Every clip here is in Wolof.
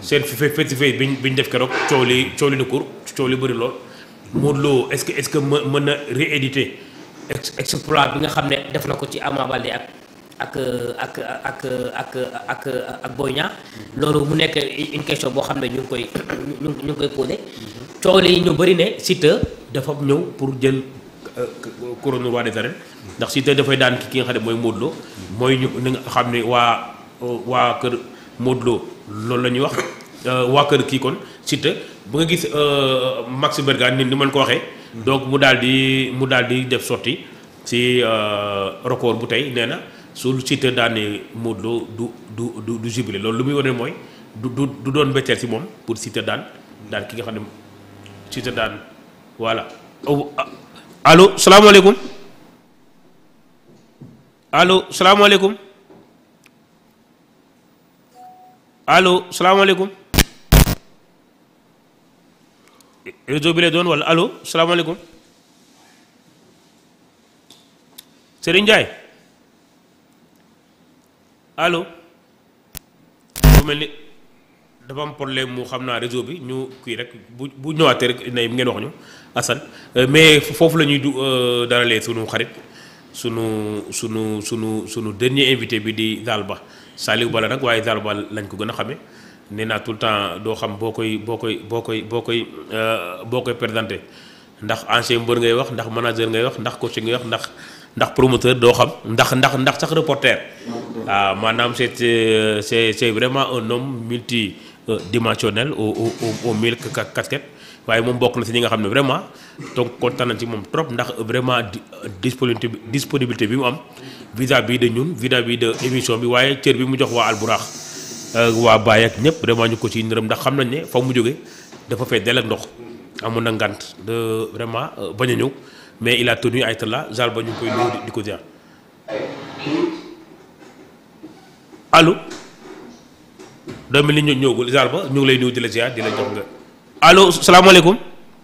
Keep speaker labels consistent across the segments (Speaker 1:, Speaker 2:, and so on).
Speaker 1: seen fe face to face biñ biñ def keroog coow li coow li na kur coow li bëri lool Modou Lo est-ce que est-ce que mën mën na rééditer ex exploit
Speaker 2: bi nga xam ne def na ko ci Ama Baldé ak ak ak ak ak ak ak Boy Niang loolu mu nekk une question boo xam ne ñu ngi koy ñu ngi ñu ngi koy posé coow li ñu bëri ne Siteu
Speaker 1: dafa ñëw pour jël couronne roi des arènes ndax Siteu dafay daan ki nga xam ne mooy Modou Lo mooy ñu ni nga xam ne waa waa kër Modou Lo loolu la ñuy wax waa kër kii kon Siteu bu nga gis Max Bergan ni ni man ko waxee donc mu daal di mu daal di def sorti si record bu tey nee na su Siteu daanee Modou Lo du du du du jubilé loolu lu muy wane mooy du du du doon mbetteel si moom pour Siteu daan daan ki nga xam ne Siteu daan voilà allo salaamaaleykum allo salaamaaleykum allo salaamaaleykum réseau bi lay doon wala allo salaamaaleykum Serigne Ndiaye allo bu mel ni dafa am problème mu xam naa réseau bi ñu kii rek bu bu ñëwaatee rek nay ngeen wax ñu Assane mais foofu la ñuy du dalalee sunu xarit sunu sunu sunu sunu dernier invité bi di Zal Ba Saliou Ba la nag waaye Zal Ba lañ ko gën a xamee nee naa tout le temps doo xam boo koy boo koy boo koy boo koy boo koy présenté ndax ancien mbër ngay wax ndax manager ngay wax ndax coach ngay wax ndax ndax promoteur doo xam ndax ndax ndax sax reporter waaw maanaam c'est c'est c'est vraiment un homme multi dimensionnel au au au mille casquettes waaye moom bokk na si ñi nga xam ne vraiment donc kontaan nañ ci moom trop ndax vraiment disponibilité disponibilité bi mu am vis-à-vis de ñun vis-à-vis de émission bi waaye cër bi mu jox waa Alburax waa Baye ak ñëpp vraiment ñu ko ci nërëm ndax xam nañ ne fa mu jóge dafa fee del ak ndox amoon na ngant de vraiment bañ a ñëw mais il a tenu à être là Zal Ba ñu ngi koy nuyu di ko ziar allo doo mel ni ñu ñëwagul Zal Ba ñu ngi lay nuyu di la ziar di la jox nga allo salaamaaleykum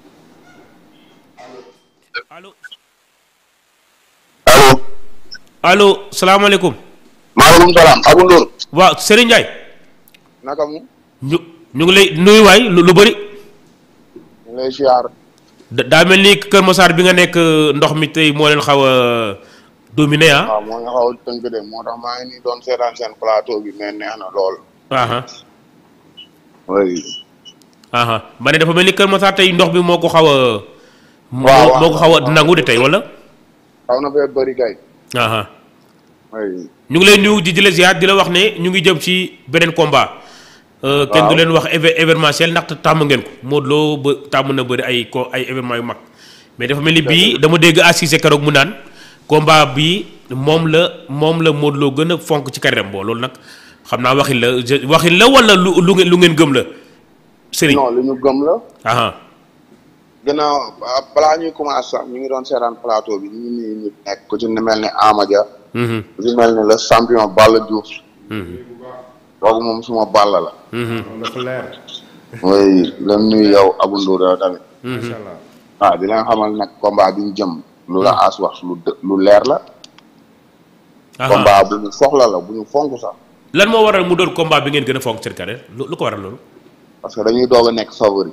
Speaker 1: allo
Speaker 3: allo.
Speaker 1: allo salaamaaleykum.
Speaker 3: maaleykum salaam Abou Ndour.
Speaker 1: waaw Serigne Ndiaye.
Speaker 3: naka mu.
Speaker 1: ñu ñu ngi lay nuyu waay lu lu bëri.
Speaker 3: ñu lay siyaar.
Speaker 1: daa mel ni Kër Massar bi nga nekk ndox mi tey moo leen xaw a dominé ah.
Speaker 3: waaw moo ñu xaw a tënk de moo tax maa ngi nii doon seetaan seen plateau bi mais neex na lool.
Speaker 1: aha
Speaker 3: oui.
Speaker 1: aha ma ne dafa mel ni Kër Massar tey ndox bi moo ko xaw a.
Speaker 3: waaw
Speaker 1: moo moo ko xaw a nangu de tey wala.
Speaker 3: xaw na fee bëri kay.
Speaker 1: aha
Speaker 3: oui.
Speaker 1: ñu ngi lay nuyu di di la ziar di la wax ne ñu ngi jëm ci beneen combat. kenn du leen wax éve événementiel ndaxte tàmm ngeen ko Modou Lo ba tàmm na bëri ay ko ay événements yu mag. mais dafa mel ni bii dama dégg assisé keroog mu naan combat bi moom la moom la Modou Lo gën a fonk ci carrière am boo loolu nag xam naa waxin la je- waxin la wala lu lu ngeen lu ngeen gëm la Serigne.
Speaker 3: non li ñu gëm la.
Speaker 1: aha
Speaker 3: gannaaw ah, balaa ñuy commencé sax ñu ngi doon seetaan plateau bi ñu ngi nii ñu nekk ku ci mel ni Amadia.
Speaker 1: mhm
Speaker 3: ku ci mel ni le champion Balla Diouf.
Speaker 1: mhm
Speaker 3: kooku moom suma Balla la.
Speaker 1: mhm
Speaker 4: dafa leer
Speaker 3: oui la nuyu yow Abou Ndour yow tamit.
Speaker 4: macha allah
Speaker 3: waaw di leen xamal nag combat bi ñu jëm. lu la aas wax lu dë- lu leer la.
Speaker 1: aha
Speaker 3: combat bu ñu soxla la bu ñu fonk sax.
Speaker 1: lan moo waral mu doon combat bi ngeen gën a fonk seen carrière lu lu ko waral loolu.
Speaker 3: parce que dañuy doog a nekk favori.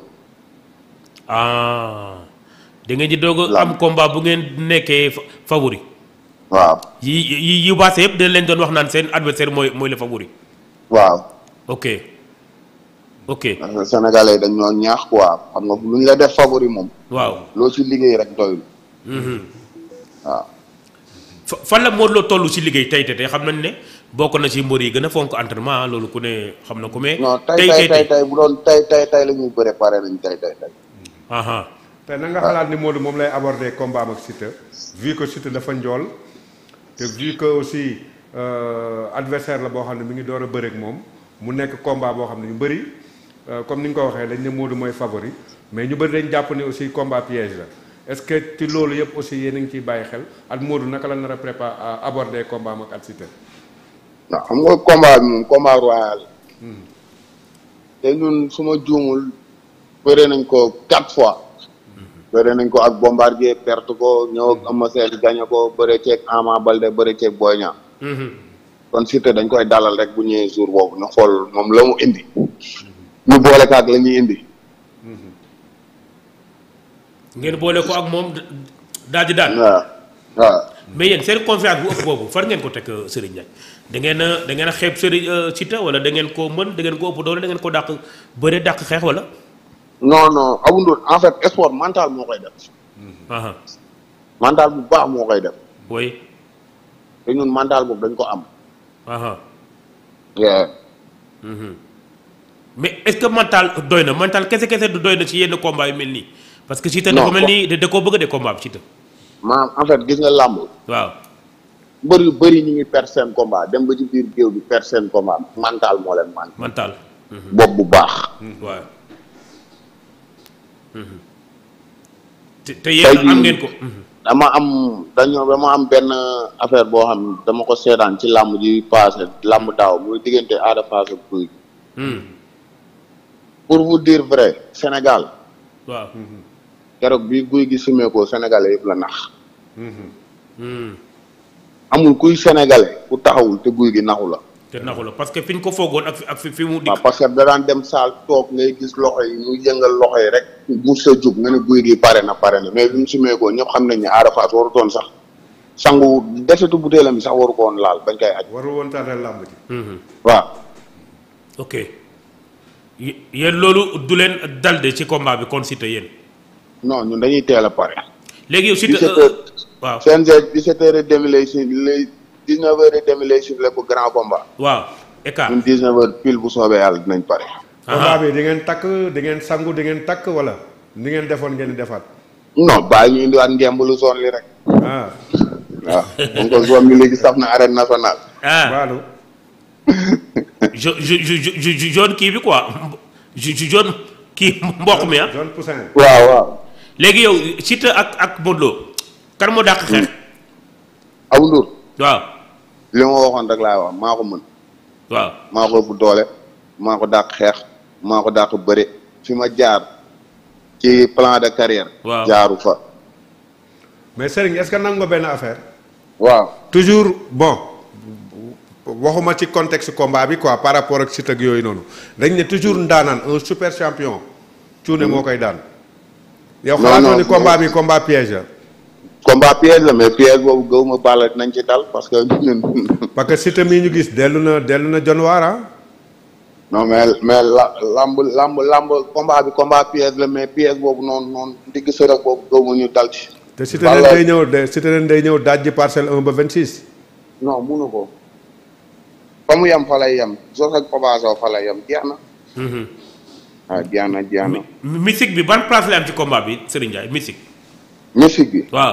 Speaker 1: ah da ngeen di doog a
Speaker 3: Lam.
Speaker 1: am combat bu ngeen nekkee fa- favori
Speaker 3: waaw
Speaker 1: yi yi yi baase yëpp dañ leen doon wax naan seen adversaire mooy mooy le favori
Speaker 3: waaw
Speaker 1: ok ok
Speaker 3: parce que sénégalais yi dañ ñoo ñaax quoi xam nga lu ñu la def favori moom
Speaker 1: waaw
Speaker 3: loo ci liggéey rek doyul
Speaker 1: mhm.
Speaker 3: waaw
Speaker 1: fa- fan la Modou Lo toll ci liggéey tey te tey xam nañ ne bokk na ci mbër yi gën a fonk entraînement ah, loolu ku ne xam na ko mais.
Speaker 3: non tey tey tey tey bu doon tey tey tey la ñuy bëre pare nañ tey tey tey
Speaker 1: aha
Speaker 4: te na nga xalaat ni Modou moom lay aborder combat am ak Siteu vu que Siteu dafa njool te vu que aussi euh, adversaire la boo xam ne mi ngi door a bëreek moom mu nekk combat boo xam ne ñu bëri euh, comme ni nga ko waxee dañ ne Modou mooy favori mais ñu bëri dañ jàpp ni aussi combat piège la est-ce que ci loolu yëpp aussi yéen a ngi ciy bàyyi xel ak Modou naka la nar a préparer aborder combat am ak at Siteu
Speaker 3: waaw xam nga combat bi moom combat royal te ñun su ma juumul bëre nañ ko quatre fois bëre nañ ko ak bombardier perte ko ñëw ak Eumeu Sène gagné ko bëre ceeg Ama Baldé bëre ceeg Boy Niang
Speaker 1: mhm.
Speaker 3: kon Siteu dañ koy dalal rek bu ñëwee jour boobu ñu xool moom la mu indi ñu boole ko ak la ñuy indi.
Speaker 1: ngeen boole ko ak moom daal di daal.
Speaker 3: waaw waaw.
Speaker 1: mais yéen seen confiance bu ëpp boobu far ngeen ko teg Serigne Ndiaye da ngeen a da ngeen a xeeb Serigne Siteu wala da ngeen ko mën da ngeen ko ëpp doole da ngeen ko dàq bëre dàq xeex wala.
Speaker 3: non non Abou Ndour en fait sport mental moo koy def.
Speaker 1: aha
Speaker 3: mental bu baax moo koy def.
Speaker 1: oui.
Speaker 3: te ñun mental boobu dañ ko am.
Speaker 1: aha
Speaker 3: Yeah.
Speaker 1: mhm. mais est-ce que mental doy na mental kese kese du doy na ci yenn combat yu mel nii parce que Siteu
Speaker 3: Non,
Speaker 1: dafa mel
Speaker 3: ko-
Speaker 1: nii da da koo bëgg de combat bi Siteu
Speaker 3: maanaam en fait gis nga làmb
Speaker 1: waaw.
Speaker 3: mbër yu bëri ñu ngi perdre seen combat dem ba ci biir géew bi perdre seen combat mental moo leen manqué.
Speaker 1: mental.
Speaker 3: bopp bu baax.
Speaker 1: waaw. Mhm. te te yéen
Speaker 3: jii-
Speaker 1: am ngeen ko. Mhm.
Speaker 3: dama am dañoo dama am benn affaire boo xam ne dama ko seetaan ci làmb ji passé làmb daaw muy diggante Ada Fass ak Gouye Gui
Speaker 1: Mhm.
Speaker 3: pour vous dire vrai Sénégal
Speaker 1: waaw.
Speaker 3: keroog bi Gouye Gui sumeekoo Sénégalais yëpp la nax
Speaker 1: Mhm.
Speaker 3: amul kuy sénégalais ku taxawul te Gouye Gui naxu la
Speaker 1: te naxu la parce que fi ñu ko foogoon ak fi ak fi fi mu
Speaker 3: waaw
Speaker 1: dikk.
Speaker 3: parce que da daan dem saal toog ngay gis loxo yi mu yëngal loxo yi rek mu sa jug nga ne Gouye Gui pare na pare na mais bi mu sumeekoo ñëpp xam nañ ne Ada Fass warutoon sax sangu desetu butéelam bi sax waru ko woon laal bañ koy aj
Speaker 4: warul woon tardé làmb ji.
Speaker 1: Mhm.
Speaker 3: waaw
Speaker 1: ok Yé- yéen loolu du leen dal de ci combat bi kon Siteu yéen
Speaker 3: non ñun dañuy teel a pare
Speaker 1: léegi yow Siteu
Speaker 3: 17 heures
Speaker 1: waaw
Speaker 3: CNG 17 heures et demi lay si lay 19 heures et demi lay sifflé pour grand combat
Speaker 1: waaw écart
Speaker 3: ñun 19 heures pile bu soobee yàlla dinañ pare
Speaker 4: combat bi di ngeen takk di ngeen sangu di ngeen takk wala ni ngeen defoon ngeen di defaat.
Speaker 3: non bàyyi ñu indiwaat ngemb lu zone li rek
Speaker 4: ah
Speaker 3: waaw donc ko zone bi léegi saf na arène nationale
Speaker 1: ah
Speaker 4: waalu
Speaker 1: jo jo jo jo jo jaune kii bi quoi jo jo jaune kii mboq mi ah
Speaker 4: zone poussin.
Speaker 3: waaw waaw
Speaker 1: léegi yow Siteu ak ak Modou Lo kan moo dàq xeex
Speaker 3: Abou Ndour
Speaker 1: waaw
Speaker 3: li ma waxoon rek laay wax maa ko mën
Speaker 1: waaw
Speaker 3: maa ko ëpp doole maa ko dàq xeex maa ko dàq bëre fi ma jaar ci plan de carrière
Speaker 1: Waaw.
Speaker 3: jaaru fa
Speaker 4: mais Serigne est-ce que nangu nga benn affaire.
Speaker 3: waaw
Speaker 4: toujours bon waxuma ci contexte combat bi quoi par rapport ak Siteu ak yooyu noonu dañ ne toujours ndaanaan un super champion. cuune moo koy daan. yow
Speaker 3: Non,
Speaker 4: xalaatoo
Speaker 3: non,
Speaker 4: ni combat bi combat piège la.
Speaker 3: combat piège la mais piège boobu gëw ma bàlla nañ ci dal parce que ñun
Speaker 4: parce que Siteu mii ñu gis dellu na dellu na jonwaar ah.
Speaker 3: non mais mais la lamb lamb lamb combat bi combat piège la mais piège boobu noonu noonu digg sërëx boobu gëw ma ñu dal ci
Speaker 4: te Siteu leen
Speaker 3: Balla-
Speaker 4: day ñëw de Siteu leen day ñëw dajji parcelle 1 ba 26.
Speaker 3: non munu ko fa mu yem fa lay yem Zoss ak Papa Sow fa lay yem jeex na
Speaker 1: Mhm.
Speaker 3: waaw jeex na jeex na
Speaker 1: Mi- mystique bi ban place la am ci combat bi Serigne Ndiaye mystique
Speaker 3: musique bi
Speaker 1: waaw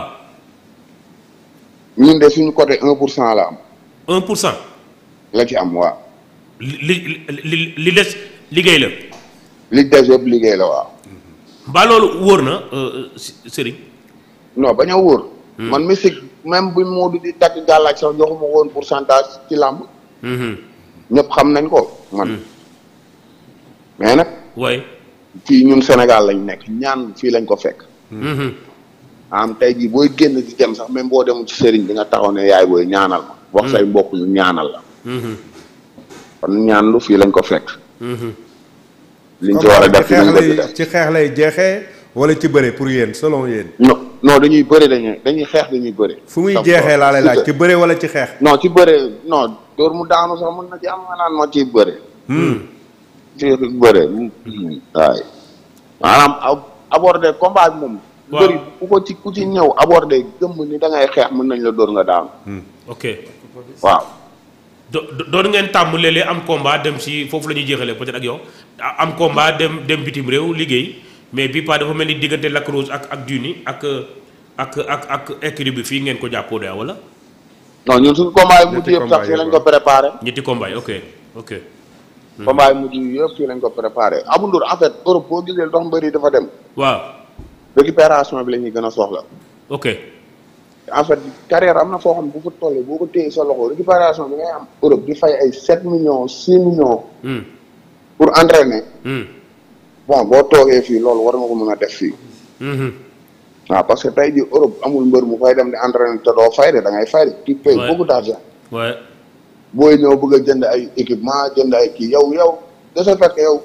Speaker 3: ñun de suñu côté un pour cent la am
Speaker 1: 1 pour cent
Speaker 3: la ci am waaw
Speaker 1: li li li li des liggéey la
Speaker 3: li des yëpp liggéey la waaw
Speaker 1: mbaa loolu wóor na euh, Si- Serigne
Speaker 3: non bañ a wóor man musique même bu Modou di takk gàllaaj sax joxuma woon pourcentage ci làmb
Speaker 1: Mhm.
Speaker 3: ñëpp xam nañ ko man mais nag
Speaker 1: waaye
Speaker 3: fii ñun Sénégal lañ nekk ñaan fii lañ ko fekk
Speaker 1: Mhm.
Speaker 3: am tey jii booy génn di dem sax même boo demul ci sëriñ bi nga taxaw ne yaay booy ñaanal ma wax say mbokk ñu ñaanal la
Speaker 1: Mhm.
Speaker 3: kon ñaan lu fii lañ ko fekk
Speaker 1: Mhm.
Speaker 3: liñ ci war a def
Speaker 4: ci
Speaker 3: dinañ
Speaker 4: xeex
Speaker 3: ko ci
Speaker 4: lay
Speaker 3: def
Speaker 4: ci xeex lay jeexee wala ci bëre pour yéen selon yéen.
Speaker 3: non non dañuy bëri dañuy dañuy xeex dañuy bëri
Speaker 4: fu muy
Speaker 3: Sam-
Speaker 4: jeexee laa lay laaj
Speaker 3: ci
Speaker 4: ci bëre wala ci xeex.
Speaker 3: non ci bëre non dóor mu daanu sax mën na ci am nga naan ma ciy bëre ci bëre waay maanaam ab- aborder combat bi moom
Speaker 1: Waaw.
Speaker 3: bëri ku ko ci ku ci ñëw aborder gëmm ni da ngay xeex mën nañ la dóor nga daanu
Speaker 1: ok
Speaker 3: waaw
Speaker 1: do do- doon ngeen tàmm léeg-léeg am combat dem si foofu la ñuy jeexalee peut-être ak yow a- am combat dem dem bitim réew liggéey mais bi pas dafa mel ni diggante Lac Rose ak ak Duni ak ak ak ak écurie bi fii ngeen ko jàppoo de wala
Speaker 3: non ñun suñu combat yi mujj
Speaker 4: Ñetti
Speaker 3: yëpp
Speaker 4: combat
Speaker 3: sax fii
Speaker 4: yëpp,
Speaker 3: lañ ko préparé
Speaker 1: ñetti combat yi ok ok
Speaker 3: combat yi mujj yëpp fii lañ ko préparé Abou Ndour en fait Europe boo gisee dox mbëri dafa dem
Speaker 1: waaw
Speaker 3: récupération bi la ñuy gën a soxla
Speaker 1: ok
Speaker 3: en fait carrière am na foo xam ne bu fa tollee boo ko téye sa loxo récupération bi ngay am Europe di fay ay 7 millions 6 millions
Speaker 1: Hmm.
Speaker 3: pour entraîner
Speaker 1: Hmm.
Speaker 3: bon boo toogee fii loolu war nga ko mën a def fii
Speaker 1: Mhm.
Speaker 3: waaw parce que tey jii Europe amul mbër mu fay dem di entraîner te doo fay de da ngay fay de tu payes
Speaker 1: Ouais.
Speaker 3: beaucoup d'argent
Speaker 1: ouais
Speaker 3: booy ñëw bëgg a jënd ay équipement jënd ay kii yow yow de ce fait que yow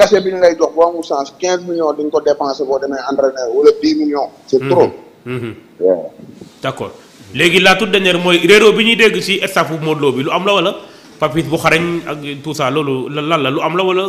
Speaker 3: cachet bi ñu lay jox boo amul chance quinze millions di nga ko dépensé boo demee entraîneur wala dix millions. c' est trop.
Speaker 1: Mhm.
Speaker 3: waaw.
Speaker 1: d' accord léegi la toute dernière mooy réeróo bi ñuy dégg ci staffu Modou Lo bi lu am la wala Papis bu xarañ ak tout ça loolu lan la lu am la wala.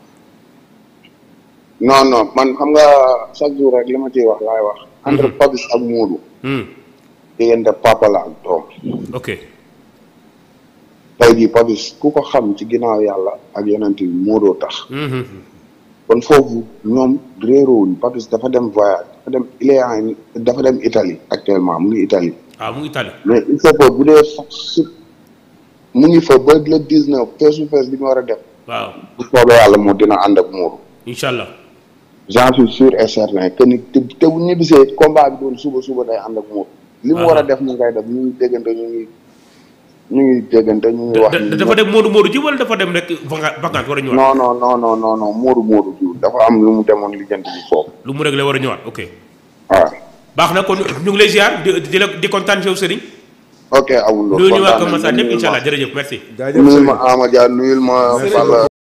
Speaker 3: non non man xam nga chaque jour rek li ma ciy wax laay wax. entre Papis ak Modou.
Speaker 1: Hmm.
Speaker 3: diggante papa la ak doom.
Speaker 1: ok
Speaker 3: tey jii Papis ku ko xam ci ginnaaw yàlla ak yonent bi Modou tax.
Speaker 1: Mhm.
Speaker 3: kon foofu ñoom réeroowuñ Papis dafa dem voyage dafa dem il est en dafa dem Italie actuellement mu ngi Italie
Speaker 1: ah mu ngi Italie
Speaker 3: mais il faut que bu dee sax si mu ngi fa ba le dix neuf feesu fees bi ñu war a def
Speaker 1: waaw
Speaker 3: bu soobee yàlla moo dina ànd ak Modou
Speaker 1: incha allah
Speaker 3: j'en suis sûr et certain que ni te te bu ñibbisee combat bi doon suba suba day ànd ak Modou li mu war a def mu ngay def ñu ngi déggante ñu ngi ñu ngi déggante ñu ngi wax
Speaker 1: Da- da- dafa dem Modou Modou ji wala dafa dem rek vaca- vacance war a ñëwaat
Speaker 3: non non non non non non Modou Modou jiw dafa am lu mu demoon lijjanti bi foofu
Speaker 1: lu mu réglé war a ñëwaat ok
Speaker 3: waaw
Speaker 1: baax na kon ñu ngi lay ziar di di la di kontaan ci yow Serigne.
Speaker 3: ok amul
Speaker 1: nuyu ñu waa Kër
Speaker 3: kontaan
Speaker 1: Massar
Speaker 3: nañ
Speaker 1: ñëpp incha allah
Speaker 3: nuyul
Speaker 1: jërëjëf merci.
Speaker 4: jaajëf
Speaker 3: ma nuyul
Speaker 4: Serigne.
Speaker 3: ma Ama Dia nuyul ma Falla